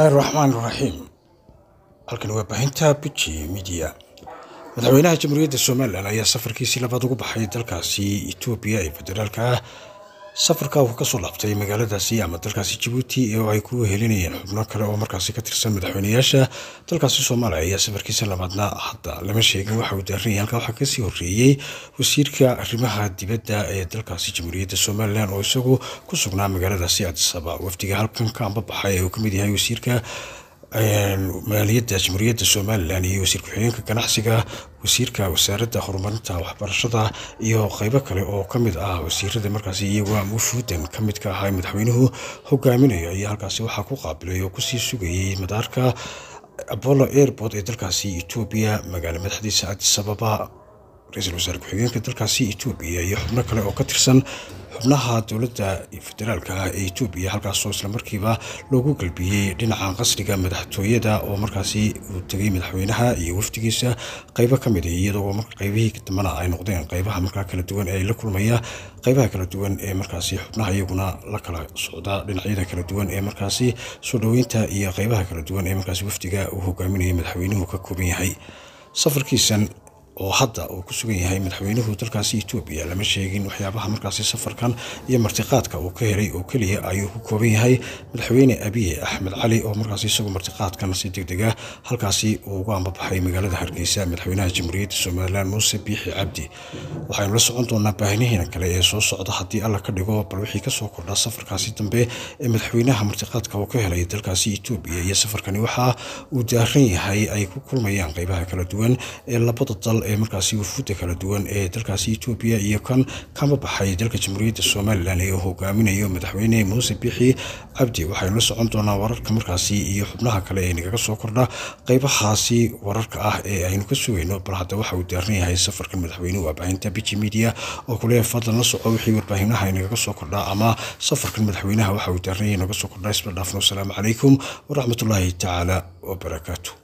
bismillaahi raxmaan raxiim halkan waa baahinta buji midiya madaxweynaha jamhuuriyadda somalilan ayaa safarkiisii labaad ugu baxay dalkaasi etoobiya ee federaalka ah safarka uu kasoo laabtay magaaladaasi ama dalkaasi jabuuti oo ay ku helinayeen xubno kale oo markaasi ka tirsan madaxweynayaasha dalkaasi soomaaliya ayaa safarkiisa labaadna hadda lama sheegin waxa uu daaranaya halka waxaa kasii horeeyey wasiirka arrimaha dibadda ee dalkaasi jamhuuriyadda somalilan oo isagu ku sugnaa magaaladaasi adisaba wafdiga halkan ka ambabaxay ee uu kamid yahay wasiirka maaliyadda jamhuuriyadda somalilan iyo wasiir ku-xigeenka ganacsiga wasiirka wasaaradda horumarinta waxbarashada iyo qeybo kale oo kamid ah wasiirada markaasi iyagu wufuudan kamid ka ahaa madaxweynuhu hogaaminayo ayaa halkaasi waxaa ku qaabilay oo kusii sugayay madaarka apollo airport ee dalkaasi etoobiya magaalo madaxdiisa adisababa ra-iisul wasaare ku-xigeenka dalkaasi etoobiya iyo xubno kale oo ka tirsan xubnaha dowladda federaalka ah ee etoobiya halkaasoo islamarkiiba loogu galbiyey dhinaca qasriga madaxtooyada oo markaasi uu tegay madaxweynaha iyo wafdigiisa qeybo ka mid a iyadoo qeybihii dambana ay noqdeen qeybaha markaa kala duwan ee la kulmaya qeybaha kala duwan ee markaasi xubnaha iyaguna la kala socda dhinacyada kala duwan ee markaasi soo dhoweynta iyo qeybaha kala duwan ee markaasi wafdiga uu hogaaminaya madaxweynuhu ka kooban yahay safarkiisan oo hadda uu ku sugan yahay madaxweynuhu dalkaasi etoobiya lama sheegin waxyaabaha markaasi safarkan iyo martiqaadka uu ka helay oo keliya ayuu ku kooban yahay madaxweyne abiye axmed cali oo markaasi isagu martiqaadkan si degdega halkaasi uu ugu ambabaxay magaalada hargeysa madaxweynaha jamhuuriyadda somalilan muuse biixi cabdi waxaynu la socon doonaa baahinihiina kale ee soo socda haddii alla ka dhigo bal wixii kasoo kordhaa safarkaasi dambe ee madaxweynaha martiqaadka uu ka helay dalkaasi etoobiya iyo safarkani waxa uu daaran yahay ay ku kulmayaan qeybaha kala duwan ee labada dal ee markaasi wufuudda kala duwan ee dalkaasi etoobiya iyo kan kama baxay dalka jamhuuriyadda somalilan ee uu hogaaminayo madaxweyne muuse biixi cabdi waxaynu la socon doonaa wararka markaasi iyo xubnaha kale ee nagaga soo kordha qeybahaasi wararka ah ee aynu ka sugayno bal hadda waxa uu daaran yahay safarkan madaxweynuhu warbaahinta biji media oo kuleeya fadlan la soco wixii warbaahimaha nagaga soo kordhaa ama safarkan madaxweynaha waxa uu daaran yahay naga soo kordhaa isla dhaafno asalaamu calaykum waraxmatullaahi tacaala wabarakaatu